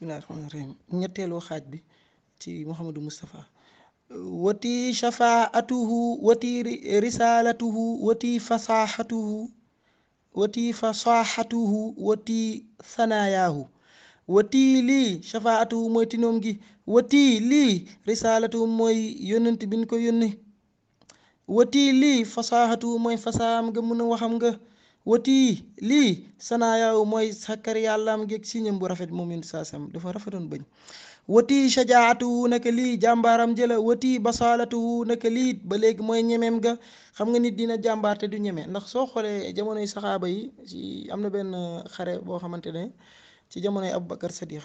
bismillahi rahmaani rahim ñetteelu xaaj bi ci Mouhamadou Moustapha wati shafaatuhu wati risalatuhu wati fasaxatuhu wati fasaxatuhu wati sanayaahu wati lii shafaatuhu mooy tinoom gi wati lii risalatuhu mooy yónnent bi ñu ko yónni wati lii fasaxatuhu mooy fasaam nga mun a waxam nga wati lii sanayaahu mooy sakkar yàllaam geeg siñam bu rafet moom yónni saa sam dafa rafetoon bañ wati shajaatuhu naka lii jàmbaaram jëla wati basalatuhu naka lii ba léegi mooy ñemeem ga xam nga nit dina jàmbaar te du ñeme ndax soo xoolee jamonoy saxaaba yi ci am na benn xare boo xamante ne ci jamonoy Aboubacar Sadiq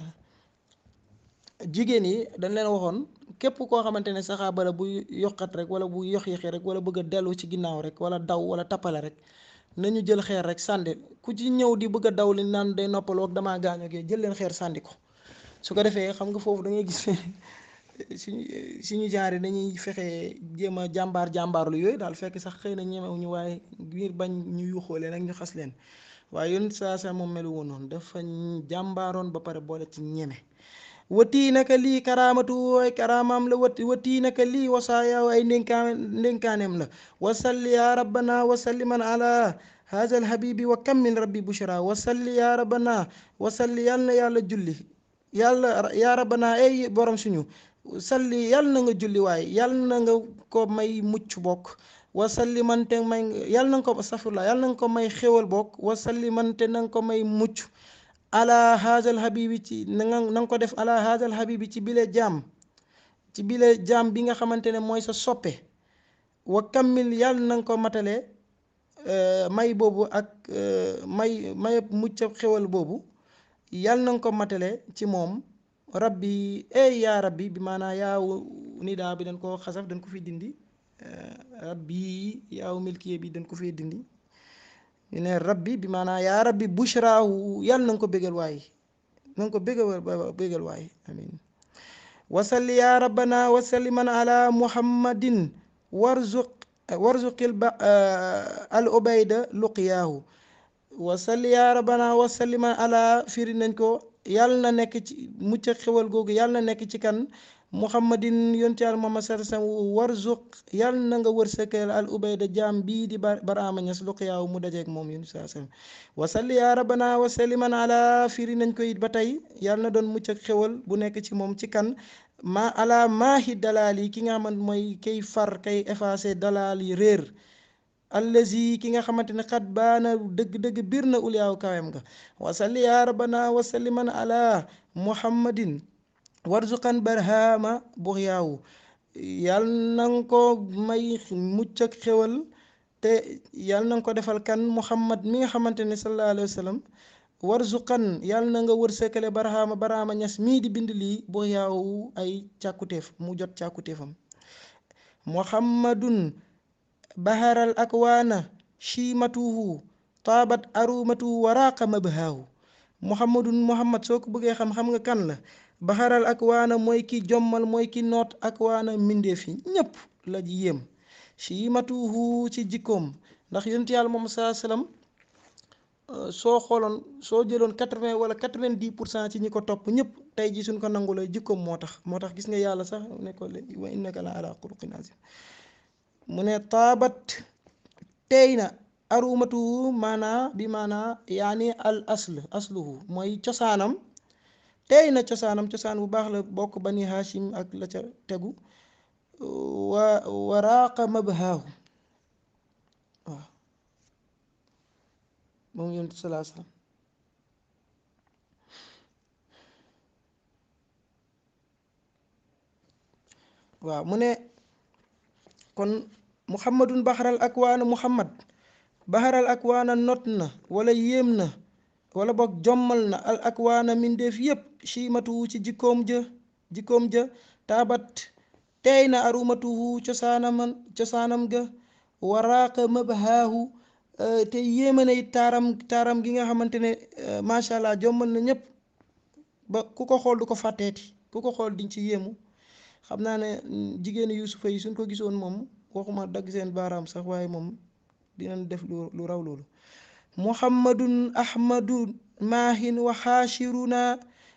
jigéen yi dañ leen waxoon képp koo xamante ne saxaaba la bu yokkat rek wala bu yox yoxi rek wala bëgg a dellu ci ginnaaw rek wala daw wala tappale rek nañu jël xeer rek sànni ku ci ñëw di bëgg a daw li naan day noppaloo ak damaa gaañoo gee jël leen xeer sànni ko su ko defee xam nga foofu da ngay gis suñu suñu genre dañuy fexe jéem a jàmbaar jàmbaarlu yooyu daal fekk sax xëy na ñemewuñu waaye ngir bañ ñu yuuxoo leen ak ñu xas leen waaye yoon saa sa moom melu woon noonu dafa jàmbaaroon ba pare boole ci ñeme watii naka lii karaamatu wooy karaamaam la wati watii naka lii wasaayaaw ay ndénkaa ndénkaaneem la wasalli ya rabbana wasalliman ala haazal habibi wa kam min rabbi bushra wasalli ya rabbana wasalli yàlla na yàlla julli yàlla yaa rabbana ay borom suñu salli yàlla na nga julli waaye yàlla na nga ko may mucc bokk wasalli man te may yàlla na nga ko safurla yàlla na nga ko may xéwal bokk wasalli man te na nga ko may mucc ala haazal habibi ci na nga na nga ko def ala haazal habibi ci bile jaam ci bile jaam bi nga xamante ne mooy sa soppe wa kammil yàlla na nga ko matale may boobu ak may may mucc xéwal boobu yàlla na nga ko matale ci moom rabbi ey yaa rabbi bi maanaa yaaw nidaa bi dañ ko xasaf dañ ko fi dindi rabbi yaaw milkiye bi dañ ko fi dindi ñu ne rabbi bi maanaa yaa rabbi bushraahu yàlla na nga ko bégal waay na nga ko bégal bégal waay amin wasalli yaa rabbana wasalli man ala muhammadin warzuq warzuqil ba al ubayda luqiyaahu wasalli yaa rabbana wasalli man ala firi nañ ko yàlla na nekk ci mucc xewal googu yàlla na nekk ci kan muhammadin yonti yàlla muhammad sallallahu alayhi wasallam warzuq yàlla na nga wërsëgal al ubayda jaam bii di baraama ñas luqiyaahu mu dajeeg moom yonti sallallahu alayhi wasallam wasalli yaa rabbana wasalli man ala firi nañ ko it ba tey yàlla na doon mucc ak xewal bu nekk ci moom ci kan ma ala maahi dalaal yi ki nga xamante mooy kay far kay effacé dalaal yi réer allazi ki nga xamante ne xat baana dëgg-dëgg biir na uliyaaw kawem nga wasalli yaa rabbana wasalli man ala muhammadin warzuqan barhama buxyaawu yal na nga ko may mucc ak xewal te yal na nga ko defal kan muhammad mi nga xamante ne sallallahu alayhi wa sallam warzuqan yal na nga wërsëkale barhama barhama ñas mii di bind lii buxyaawu ay càkkutéef mu jot càkkutéefam muhammadun baharal akwaana chiimatuhu taabat arumatuhu waraaqa mabhaahu muhammadun muhammad soo ko bëggee xam xam nga kan la baharal akwaana mooy ki jommal mooy ki noot akwaana mbindeef yi ñépp la ji yéem chiimatuhu ci jikkoom ndax yonent yàlla moom saa salaam soo xooloon soo jëloon quatre-vingt wala quatre-vingt-dix pour cent ci ñi ko topp ñëpp tey ji suñ ko nangu la jikkoom moo tax moo tax gis nga yàlla sax ne ko wa innaka la ala xuluqin azim mu ne taabat tey na arumatu maanaa bi maanaa yaani al asl asluhu mooy cosaanam tey na cosaanam cosaan bu baax la bokk bani hashim ak la ca tegu wa waraaqa mabhaahu waaw moom yonent salaa salaam waaw mu ne kon muhammadun baxaral akwaana muhammad baxaral akwaana not na wala yéem na wala boog jommal na al akwaana mindeef yépp chiimatuwu ci jikkoom ja jikkoom ja taabat teey na arumatuhu cosaanam cosaanam ga waraaqa mabhaahu te yéema na it taaram taaram gi nga xamante ne macha allah jommal na ñépp ba ku ko xool du ko fàtteeti ku ko xool diñ ci yéemu xam naa ne jigéenu yusufa yi suñ ko gisoon moom waxuma dagg seen baaraam sax waaye moom dinañ def lu lu raw loolu muhammadun ahmadu maahin wa xaashiruna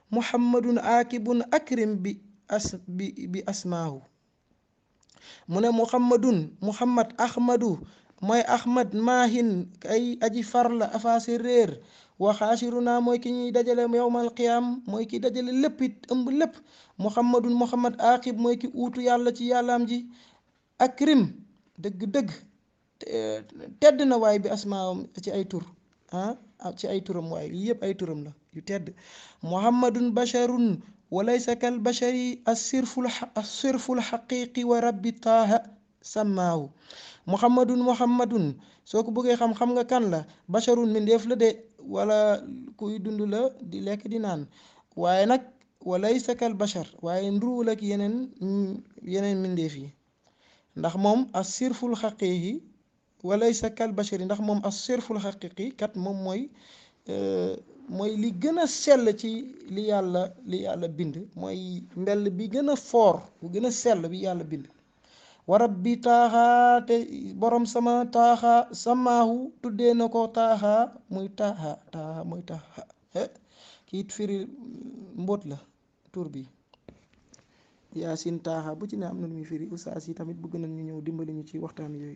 muhammadun aakibun akrim bi as bi bi asmaahu mu ne muhammadun muhammad ahmadu mooy ahmad maahin ay aji farla afaase réer wa xaasiruna mooy ki ñuy dajale yowmal qiyaam mooy ki dajale lépp it ëmb lépp muhammadun muhammad aaqib mooy ki uutu yàlla ci yàllaam ji akrim dëgg-dëgg tedd na waay bi asmaawam ci ay tur ah ci ay turam waay lii yëpp ay turam la yu tedd muhammadun basharun walaysa kal bashari assirful assirful xaqiqi wa rabbi taaha sammaahu muhammadun muhammadun soo ko bëggee xam xam nga kan la basharun mindeef la de wala kuy dund la di lekk di naan waaye nag walaysa kal bashar waaye nduruwul ak yeneen yeneen mindeef yi ndax moom assirful xaqiqi walaysa kal bashari ndax moom assirful xaqiqi kat moom mooy mooy li gën a sell ci li yàlla li yàlla bind mooy mbell bi gën a foor bu gën a sell bi yàlla bind warab bi taaxaa te borom sama taaxaa samaahu tuddee na ko taaxaa muy taaxaa taaxaa muy taaxaa kiit firi mbóot la tur bi yaasin taaxaa bu ci ne am na lu muy firi ustaas yi tamit bëgg nañ ñu ñëw dimbali ñu ci waxtaan yooyu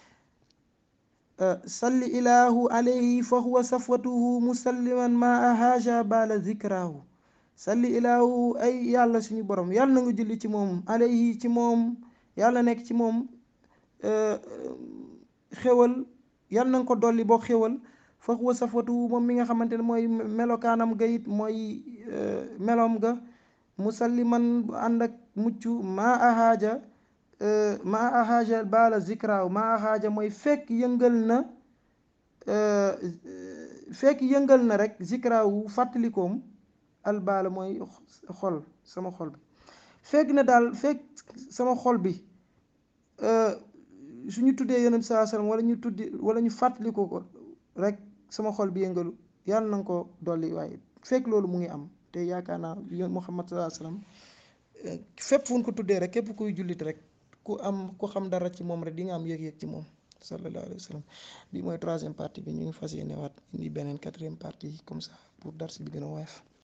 salli ilaahu alayhi fa huwa safwatuhu musalliman ma ahaaja bala zikraahu salli ilaahu ay yàlla suñu borom yàlla na nga julli ci moom alayhi ci moom yàlla nekk ci moom xéwal yàlla na nga ko dolli boo xéwal fa huwa safwatuhu moom mi nga xamante ne mooy melokaanam ga it mooy meloom ga musalliman bu ànd ak mucc ma ahaaja maa ahaaja baala zikraaw maa ahaaja mooy fekk yëngal na fekk yëngal na rek zikraawu fàttalikoom albaala mooy xol sama xol bi fekk na daal fekk sama xol bi su ñu tuddee yonent saa sallam wala ñu tuddi wala ñu fàttaliko ko rek sama xol bi yëngalu yàlla na nga ko dolli waaye fekk loolu mu ngi am te yaakaar naa Muhammad saa sallam fépp fu ñu ko tuddee rek képp kuy jullit rek ku am ku xam dara ci moom rek di nga am yëg-yëg ci moom sallallahu alayhi wa sallam bi mooy troisième partie bi ñu ngi fas yéene waat indi beneen quatrième partie comme ça pour darsi bi gën a woyof